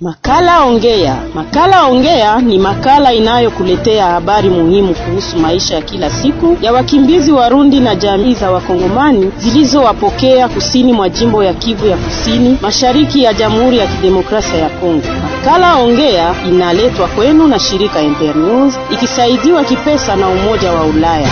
Makala Ongea. Makala Ongea ni makala inayokuletea habari muhimu kuhusu maisha ya kila siku ya wakimbizi Warundi na jamii za Wakongomani zilizowapokea kusini mwa jimbo ya Kivu ya Kusini, mashariki ya Jamhuri ya Kidemokrasia ya Kongo. Makala Ongea inaletwa kwenu na shirika Internews ikisaidiwa kipesa na Umoja wa Ulaya.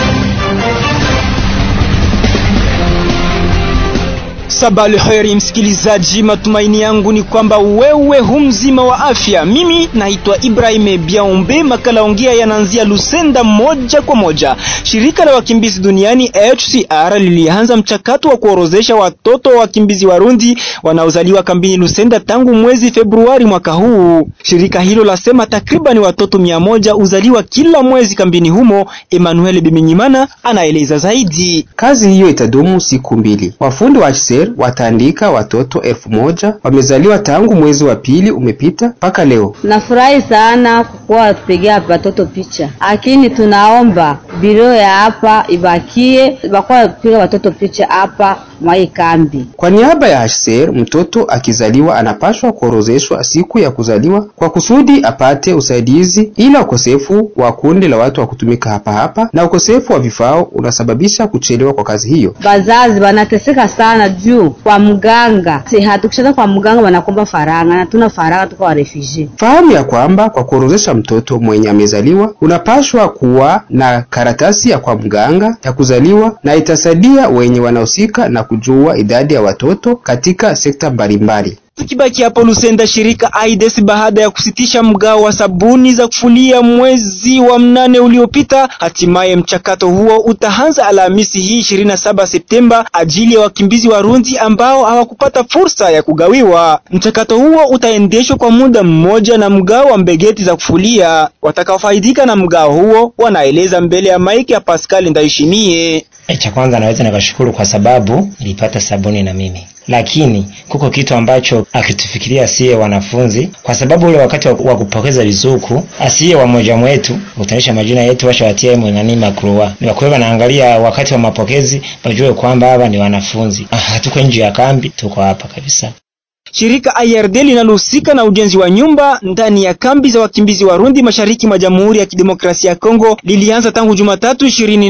Sabali heri msikilizaji, matumaini yangu ni kwamba wewe hu mzima wa afya. Mimi naitwa Ibrahim Biaombe. Makala ongea yanaanzia Lusenda moja kwa moja. Shirika la wakimbizi duniani HCR lilianza mchakato wa kuorozesha watoto wa wakimbizi Warundi wanaozaliwa kambini Lusenda tangu mwezi Februari mwaka huu. Shirika hilo lasema takriban watoto mia moja uzaliwa kila mwezi kambini humo. Emmanuel Biminyimana anaeleza zaidi. Kazi hiyo itadumu siku mbili. Wafundi wa HCR wataandika watoto elfu moja wamezaliwa tangu mwezi wa pili umepita mpaka leo. Nafurahi sana kukuwa watupigia watoto picha, lakini tunaomba biro ya hapa ibakie bakuwa watupiga watoto picha hapa mwai kambi. Kwa niaba ya HCR, mtoto akizaliwa anapashwa kuorozeshwa siku ya kuzaliwa kwa kusudi apate usaidizi, ila ukosefu wa kundi la watu wa kutumika hapa hapa na ukosefu wa vifaa unasababisha kuchelewa kwa kazi hiyo. Bazazi wanateseka sana juu kwa mganga, si hatukishana kwa mganga wanakomba faranga na tuna faranga tuko wa refugee. Fahamu ya kwamba kwa kuorozesha mtoto mwenye amezaliwa unapashwa kuwa na karatasi ya kwa mganga ya kuzaliwa, na itasaidia wenye wanahusika na kujua idadi ya watoto katika sekta mbalimbali. Tukibaki hapo Lusenda, shirika AIDS baada ya kusitisha mgao wa sabuni za kufulia mwezi wa mnane uliopita, hatimaye mchakato huo utaanza Alhamisi hii 27 Septemba ajili ya wakimbizi Warundi ambao hawakupata fursa ya kugawiwa. Mchakato huo utaendeshwa kwa muda mmoja na mgao wa mbegeti za kufulia. Watakaofaidika na mgao huo wanaeleza mbele ya maiki ya Pascal Ndayishimiye. Cha kwanza naweza nikashukuru kwa sababu nilipata sabuni na mimi lakini kuko kitu ambacho akitufikiria asiye wanafunzi, kwa sababu ule wakati wa kupokeza vizuku asiye wamoja mwetu utanisha majina yetu washawatia mwenani makrua ni wakuwa naangalia wakati wa mapokezi, wajue kwamba hapa ni wanafunzi. Ah, hatuko nje ya kambi, tuko hapa kabisa. Shirika IRD linalohusika na ujenzi wa nyumba ndani ya kambi za wakimbizi Warundi mashariki mwa Jamhuri ya Kidemokrasia ya Kongo lilianza tangu Jumatatu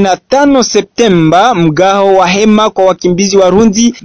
25 Septemba mgao wa hema kwa wakimbizi Warundi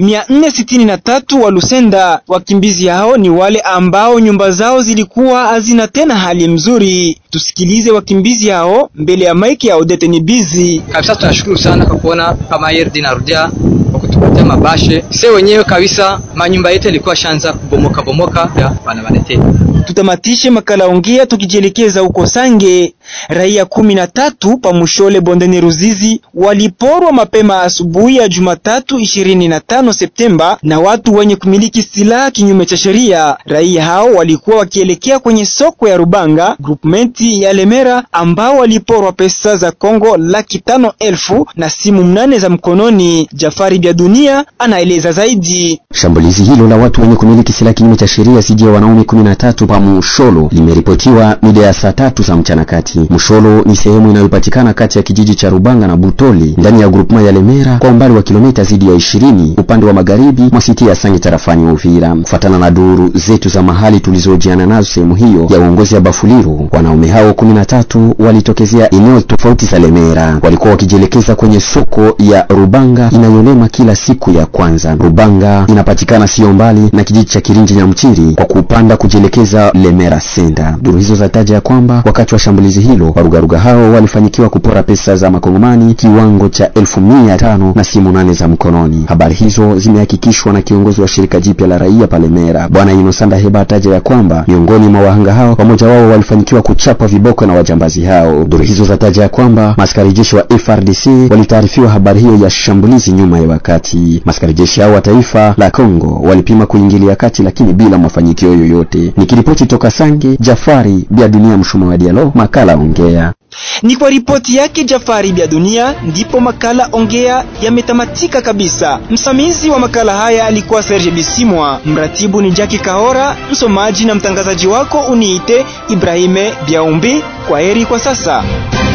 463 wa Lusenda. Wakimbizi hao ni wale ambao nyumba zao zilikuwa hazina tena hali mzuri. Tusikilize wakimbizi hao mbele ya maiki ya Odete Nibizi. Kabisa tunashukuru sana kwa kuona kama IRD inarudia kwa kutupatia mabashe. Sisi wenyewe kabisa manyumba yetu ilikuwa shanza kubomoka bomoka ya wanawaletea. Tutamatishe makala ongea tukijielekeza huko Sange. Raia kumi na tatu pamushole bondeni Ruzizi waliporwa mapema asubuhi ya Jumatatu 25 Septemba na watu wenye kumiliki silaha kinyume cha sheria. Raia hao walikuwa wakielekea kwenye soko ya Rubanga groupmenti ya Lemera, ambao waliporwa pesa za Kongo laki tano elfu na simu mnane za mkononi. Jafari Bya Dunia anaeleza zaidi. Shambulizi hilo la watu wenye kumiliki silaha kinyume cha sheria dhidi ya wanaume 13 pa Musholo limeripotiwa mida ya saa tatu za mchana kati. Musholo ni sehemu inayopatikana kati ya kijiji cha Rubanga na Butoli ndani ya grupema ya Lemera kwa umbali wa kilomita zaidi ya 20 upande wa magharibi mwa siti ya Sange tarafani Uvira. Kufuatana na duru zetu za mahali tulizojiana nazo sehemu hiyo ya uongozi ya Bafuliru, wanaume hao 13 walitokezea eneo tofauti za Lemera. Walikuwa wakijielekeza kwenye soko ya Rubanga inayolema kila siku ya kwanza. Rubanga inapatikana sio mbali na kijiji cha Kirinji Nyamchiri kwa kupanda kujielekeza Lemera Senda. Duru hizo zataja ya kwamba wakati wa shambulizi hilo warugaruga hao walifanikiwa kupora pesa za makongomani kiwango cha elfu mia tano na simu nane za mkononi. Habari hizo zimehakikishwa na kiongozi wa shirika jipya la raia pale Mera, Bwana Inosanda Heba ataja ya kwamba miongoni mwa wahanga hao wamoja wao walifanikiwa kuchapwa viboko na wajambazi hao. Duru hizo zataja ya kwamba maskari jeshi wa FRDC walitaarifiwa habari hiyo ya shambulizi nyuma ya wakati. Maskari jeshi hao wa taifa la Kongo walipima kuingilia kati, lakini bila mafanikio yoyote. Nikiripoti toka Sange, Jafari Bia Dunia, mshumaa wa Dialo, makala ongea. Ni kwa ripoti yake Jafari Bya Dunia ndipo makala ongea yametamatika kabisa. Msimamizi wa makala haya alikuwa Serge Bisimwa, mratibu ni Jackie Kahora, msomaji na mtangazaji wako uniite Ibrahime Biaumbi. Kwa heri kwa sasa.